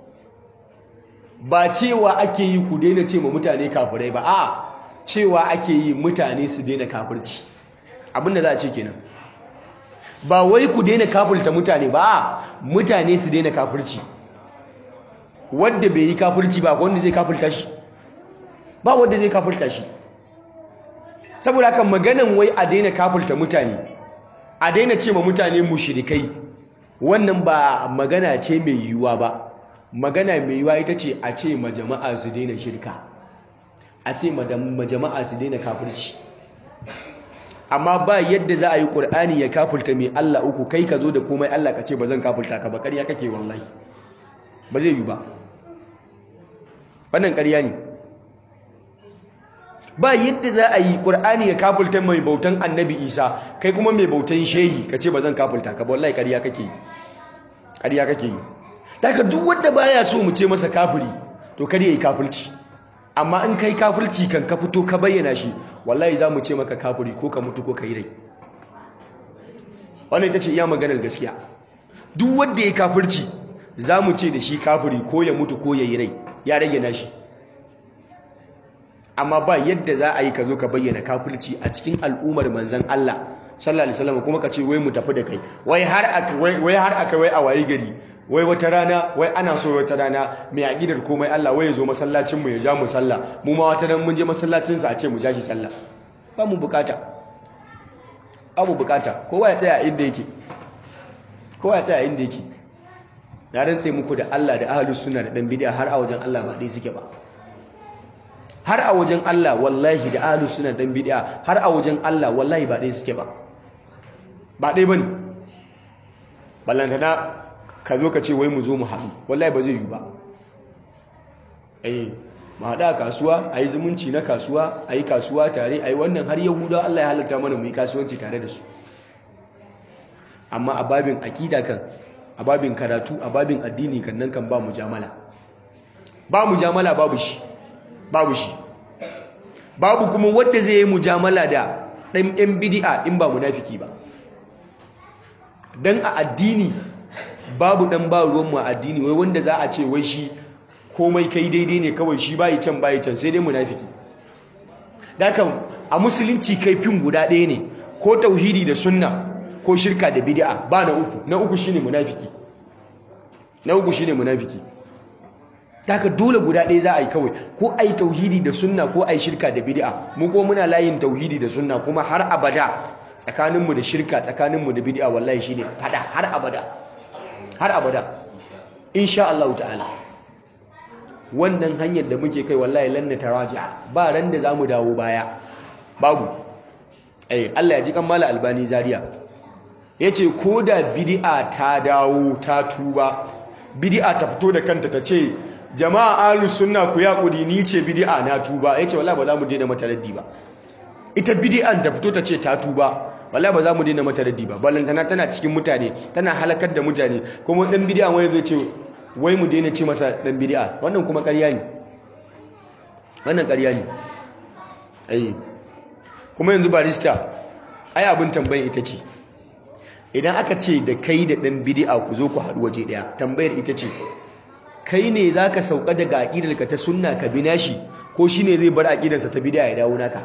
ba cewa ake yi ku daina ce ma mutane kafirai ba a cewa ake yi mutane su daina kafirci abinda za a ce kenan ba wai ku daina kafirta mutane ba a mutane su daina kafirci wadda bai yi kafirci ba wanda zai kafirta shi ba wanda zai kafirta shi saboda haka maganan wai a daina kafirta mutane a daina ce ma mutane mushrikai wannan ba magana ce mai yiwuwa ba magana mai yiwuwa ita ce a ce ma jama'a su daina shirka a ce ma jama'a su daina kafirci amma ba yadda za a yi ƙur'ani ya kafirta mai Allah uku kai ka zo da komai Allah ka ce ba zan kafirta ka ba ƙarya kake wallahi ba zai yi ba wannan ƙarya ne ba yadda za a yi ƙur'ani ya kafulta mai bautan annabi isa kai kuma mai bautan shehi ka ce ba zan kafulta ka ba wallahi ƙarya kake yi ƙarya kake yi daga duk wanda baya so mu ce masa kafiri to kar yayi kafirci amma in kai kafirci kan ka fito ka bayyana shi wallahi za mu ce maka kafiri ko ka mutu ko ka yi rai wannan ita ce iya maganar gaskiya duk wanda ya kafirci za mu ce da shi kafiri ko ya mutu ko ya yi rai ya rage nashi amma ba yadda za a yi ka zo ka bayyana kafirci a cikin al'ummar manzan Allah sallallahu alaihi wasallam kuma ka ce wai mu tafi da kai wai har aka wai har aka wai a wayi gari wai wata rana wai ana so wata rana mai aqidar komai Allah wai ya zo masallacin mu ya ja mu sallah mu ma wata ran mun je masallacin sa a ce mu ja shi sallah ba mu bukata abu bukata kowa ya tsaya inda yake kowa ya tsaya inda yake na rantse muku da Allah da ahlus sunna da dan bid'a har a wajen Allah ba dai suke ba har a wajen Allah wallahi da ahlus sunna dan bid'a har a wajen Allah wallahi ba dai suke ba ba dai bane ballantana ka zo ka ce wai mu zo mu haɗu wallahi ba zai yi ba eh mu haɗu a kasuwa a yi zumunci na kasuwa a yi kasuwa tare a yi wannan har yahuda Allah ya halatta mana mu yi kasuwanci tare da su amma a babin aƙida kan a babin karatu a babin addini kan nan kan ba mujamala ba mujamala babu shi babu shi babu kuma wanda zai yi mujamala da ɗan ɗan bidi'a in ba munafiki ba dan a addini babu ɗan ba ruwanmu a addini wai wanda za a ce wai shi komai kai daidai ne kawai shi bayi can bayi can sai dai munafiki dakan a musulunci kai fin guda ɗaya ne ko tauhidi da sunna ko shirka da bid'a ba na uku na uku shine munafiki na uku shine munafiki daga dole guda ɗaya za a yi kawai ko a yi tauhidi da sunna ko a yi shirka da bid'a mu ko muna layin tauhidi da sunna kuma har abada tsakaninmu da shirka tsakaninmu da bid'a wallahi shine fada har abada har abada insha Allah ta'ala wannan hanyar da muke kai wallahi lanna taraja ba ran da zamu dawo baya babu eh Allah ya ji kan mala albani zaria yace koda bid'a ta dawo ta tuba bid'a ta fito da kanta ta ce jama'a ahlus sunna ku ya kudi ni ce bid'a na tuba yace wallahi ba za mu daina mata raddi ba ita bid'an ta fito ta ce ta tuba wallahi ba za mu daina mata raddi ba ballantana tana cikin mutane tana halakar da mutane kuma dan bid'a wai zai ce wai mu daina ce masa dan bid'a wannan kuma ƙarya ne wannan ƙarya ne ai kuma yanzu barista ai abin tambayar ita ce idan aka ce da kai da dan bid'a ku zo ku haɗu waje ɗaya tambayar ita ce kai ne za ka sauka daga aƙidarka ta sunna ka bi nashi ko shi ne zai bar aƙidarsa ta bid'a ya dawo naka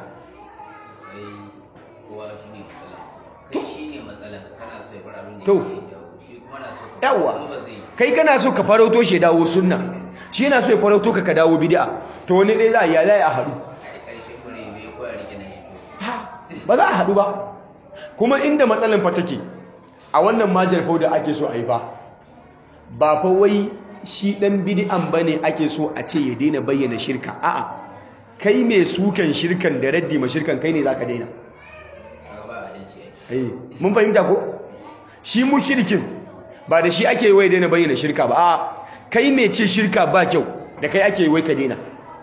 to yawa kai kana so ka farauto shi dawo sunna shi yana so ya farauto ka ka dawo bid'a to wani dai za a ya za a haɗu ba za a haɗu ba kuma inda matsalan fa take a wannan majar fau da ake so a yi ba ba fa wai shi ɗan bid'an bane ake so a ce ya daina bayyana shirka a'a kai mai sukan shirkan da raddi ma shirkan kai ne zaka daina mun fahimta ko shi mushrikin ba da shi ake wai daina bayyana shirka ba a kai mai ce shirka ba kyau da kai ake wai ka daina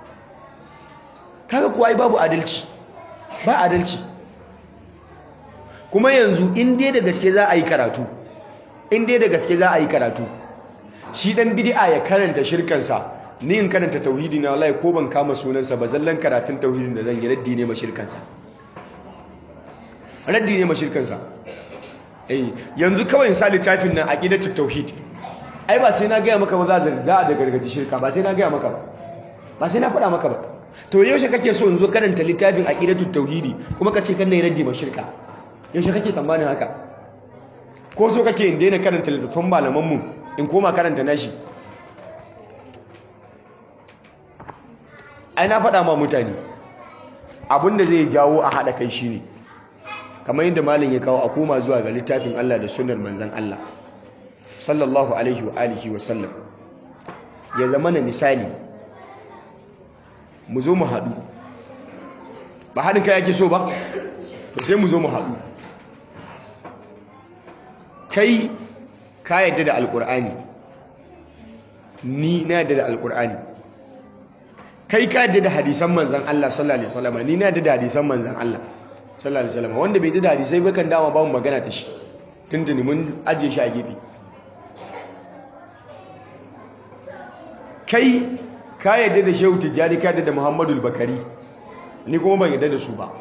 kaga kuwa ai babu adalci ba adalci kuma yanzu in dai da gaske za a yi karatu in dai da gaske za a yi karatu shi dan bid'a ya karanta shirkansa ni in karanta tauhidi na wallahi ko ban kama sunansa ba zallan karatun tauhidin da zan yi raddi ne ma shirkansa raddi ne ma shirkansa eh yanzu kawai in sa littafin nan aqidatu tauhid ai ba sai na gaya maka ba za a da gargaji shirka ba sai na gaya maka ba ba sai na faɗa maka ba to yaushe kake so in zo karanta littafin aqidatu tauhidi kuma ka ce kan ne raddi ma shirka yaushe kake tsammanin haka ko so kake in daina karanta littattafan malaman mu in koma karanta nashi ai na faɗa ma mutane abinda zai jawo a haɗa kai shine kamar yadda malam ya kawo a koma zuwa ga littafin Allah da sunnar manzon Allah sallallahu alaihi wa alihi wa sallam ya zama na misali mu zo mu haɗu ba haɗin kai yake so ba to sai mu zo mu haɗu kai ka yadda da alƙur'ani ni na yadda da alƙur'ani kai ka yadda da hadisan manzan Allah sallallahu alaihi wasallam ni na yadda da hadisan manzan Allah sallallahu alaihi wasallam wanda bai yadda da hadisai ba kan dama ba mu magana ta shi tuntuni mun ajiye shi a gefe kai ka yadda da Shehu Tijjani ka yadda da Muhammadu Bakari ni kuma ban yadda da su ba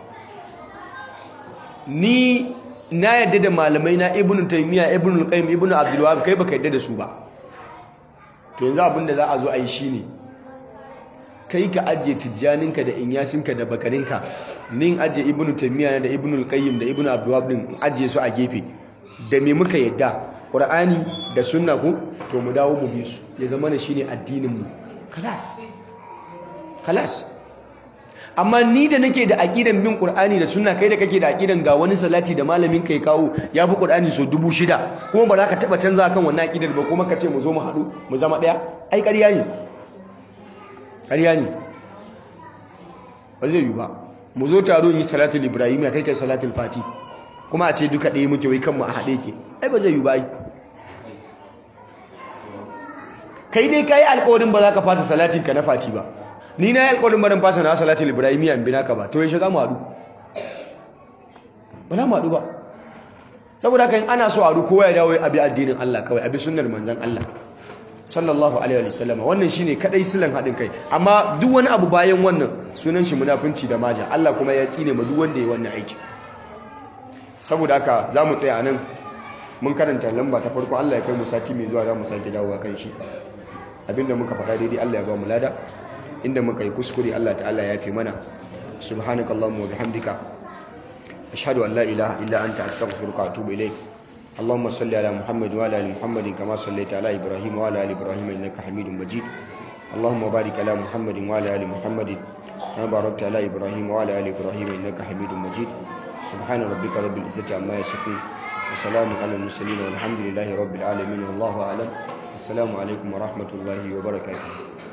ni na yadda da malamai na Ibn Taymiyyah Ibn Qayyim Ibn Abdul Wahhab kai baka yadda da su ba to yanzu abin da za a zo a yi shine kai ka ajiye tijjaninka da inyasinka da bakarinka nin ajiye ibnu taymiya da ibnu qayyim da ibnu abdulwahab din ajiye su a gefe da me muka yadda qur'ani da sunna ku to mu dawo mu bi su ya zama ne shine addinin mu kalas kalas amma ni da nake da aqidan bin qur'ani da sunna kai da kake da aqidan ga wani salati da malamin kai kawo ya fi qur'ani so dubu shida kuma ba za ka taba canza kan wannan aqidar ba kuma ka ce mu zo mu haɗu mu zama ɗaya ai ƙarya ne ƙarya ne ba zai yi ba mu zo taro yi salatul ibrahim ya kai kai salatul fati kuma a ce duka ɗaya muke wai kanmu a haɗe ke ai ba zai yi ba kai dai ka yi alƙawarin ba za ka fasa salatin ka na fati ba ni na yi alƙawarin barin fasa na salatul ibrahim ya bi naka ba to yaushe za mu haɗu ba za mu haɗu ba saboda haka in ana so a haɗu kowa ya dawo abi addinin Allah kawai abi sunnar manzon Allah sallallahu alaihi wasallam wannan shine kadai silan hadin kai amma duk wani abu bayan wannan sunan shi munafunci da maja Allah kuma ya tsine ma duk wanda ya wannan aiki saboda haka zamu tsaya anan mun karanta lamba ta farko Allah ya kai mu sati mai zuwa zamu sake dawowa kan shi abinda muka faɗa daidai Allah ya ba mu lada inda muka yi kuskure Allah ta'ala ya fi mana subhanakallahumma wa bihamdika ashhadu an la ilaha illa anta astaghfiruka wa atubu ilayk اللهم صل على محمد وعلى ال محمد كما صليت على ابراهيم وعلى ال ابراهيم انك حميد مجيد اللهم بارك على محمد وعلى ال محمد كما باركت على ابراهيم وعلى ال ابراهيم انك حميد مجيد سبحان ربك رب العزه عما يصفون وسلام على المرسلين والحمد لله رب العالمين والله اعلم السلام عليكم ورحمه الله وبركاته